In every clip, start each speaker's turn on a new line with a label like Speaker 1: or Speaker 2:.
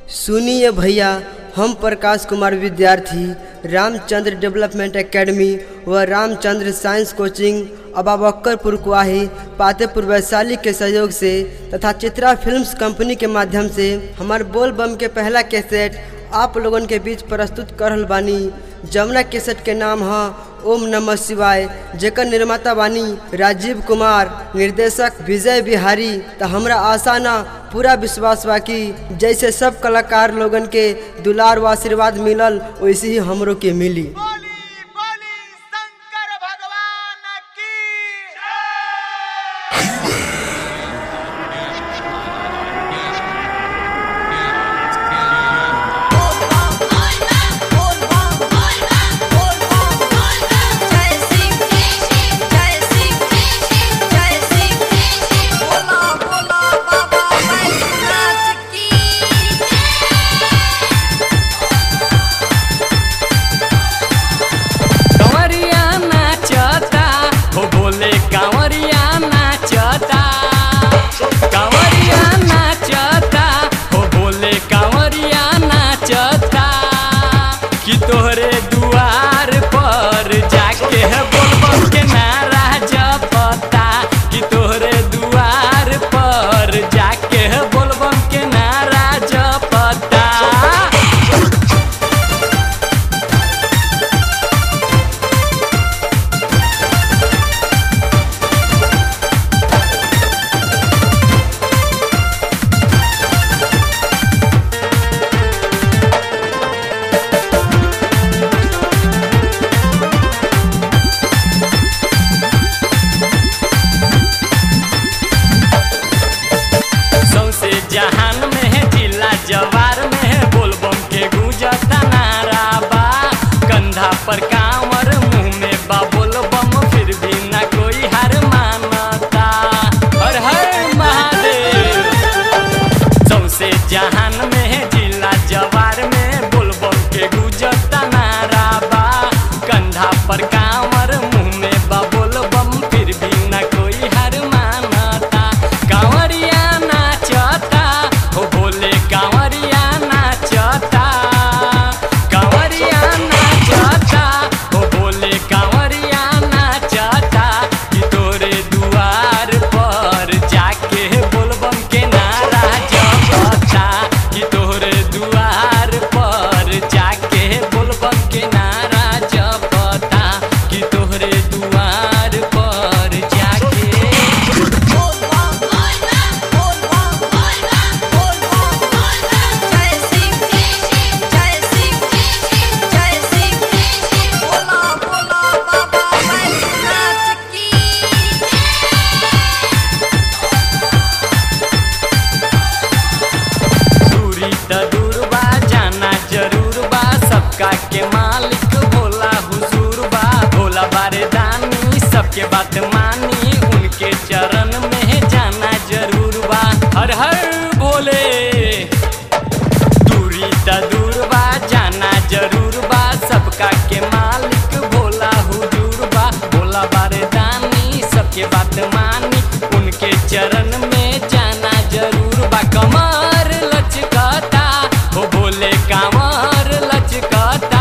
Speaker 1: सुनिए भैया हम प्रकाश कुमार विद्यार्थी रामचंद्र डेवलपमेंट एकेडमी व रामचंद्र साइंस कोचिंग अबाबक्करपुर कुआही पातेपुर वैशाली के सहयोग से तथा चित्रा फिल्म्स कंपनी के माध्यम से हमार बोल बम के पहला कैसेट आप लोगन के बीच प्रस्तुत कर रहल बानी जमुना कैसेट के नाम है ओम नमः शिवाय जेकर निर्माता बानी राजीव कुमार निर्देशक विजय बिहारी तो हमरा आशा ना पूरा विश्वास बा कि जैसे सब कलाकार लोगन के दुलार व आशीर्वाद मिलल वैसे ही हमरो के मिली
Speaker 2: बोली बोली शंकर भगवान की
Speaker 3: कंवरिया नाचता हो बोले कंवरिया नाचता कंवरिया नाचता हो बोले कंवरिया नाचता कि तोहरे दुआर पर जाके है बोलबम के नारा जपता कि तोहरे दुआर पर जाके है बोलबम के नारा जपता सौसे जहान में है जिला जवार में है बोलबम के गूंजता नारा बा कंधा पर कांवर मुंह में बा बोलबम फिर भी ना कोई हार मानता हर हर महादेव सौसे जहान में है जिला जवार में बोलबम के गूंजता नारा बा कंधा पर कांवर मुंह में बा बोलबम फिर भी ना कोई हार मानता कांवरिया नाचता हो बोले कांवरिया नाचता कांवरिया नाचता हो बोले कांवरिया नाचता कि तोरे दुआर पर जाके बोलबम के नारा जपता कि तोरे दुआर पर जाके बोलबम के नारा जपता कि तोहरे दुआर पर जाके दूरी त दूर बा जाना जरूर बा सबका के मालिक भोला हुजूर बा भोला बारे दानी सबके बात मानी उनके चरण में जाना जरूर बा हर हर भोले दूरी त दूर बा जाना जरूर बा सबका के मालिक भोला हुजूर बा भोला बारे दानी सबके बात मानी उनके चरण में जाना जरूर बा कमर लचकता हो बोले कामर लचकता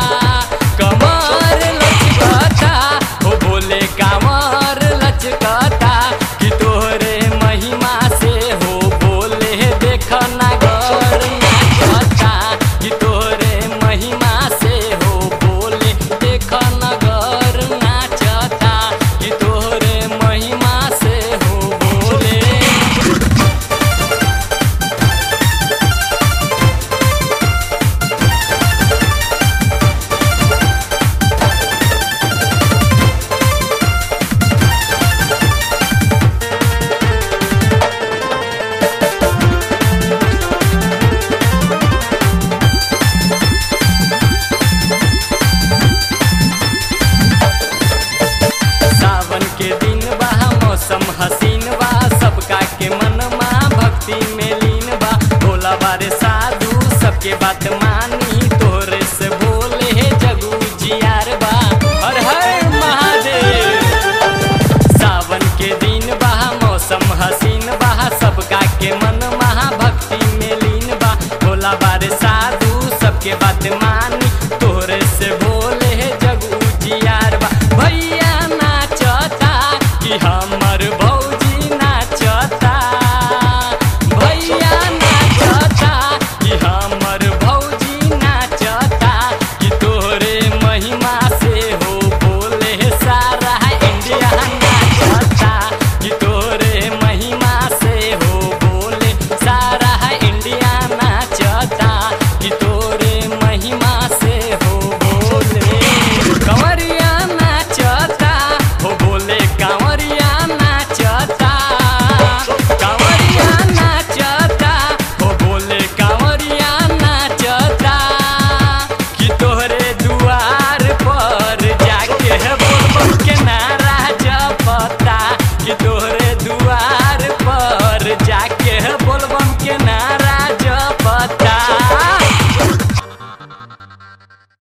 Speaker 3: कमर लचकता हो बोले कामर लचकता कि तोहरे महिमा से हो बोले देख नगर नाचता कि तोहरे महिमा से हो बोले देख नगर नाचता कि तोहरे महिमा से हो बोले सावन के दिन बा मौसम हसीन बा सबका के मन मा भक्ति में लीन बा भोला बारे साधु सबके बात मानी तोरे से बोले हे जगू जियार बा हर हर महादेव सावन के दिन बा मौसम हसीन बा सबका के मन महाभक्ति में लीन बा भोला के बात मान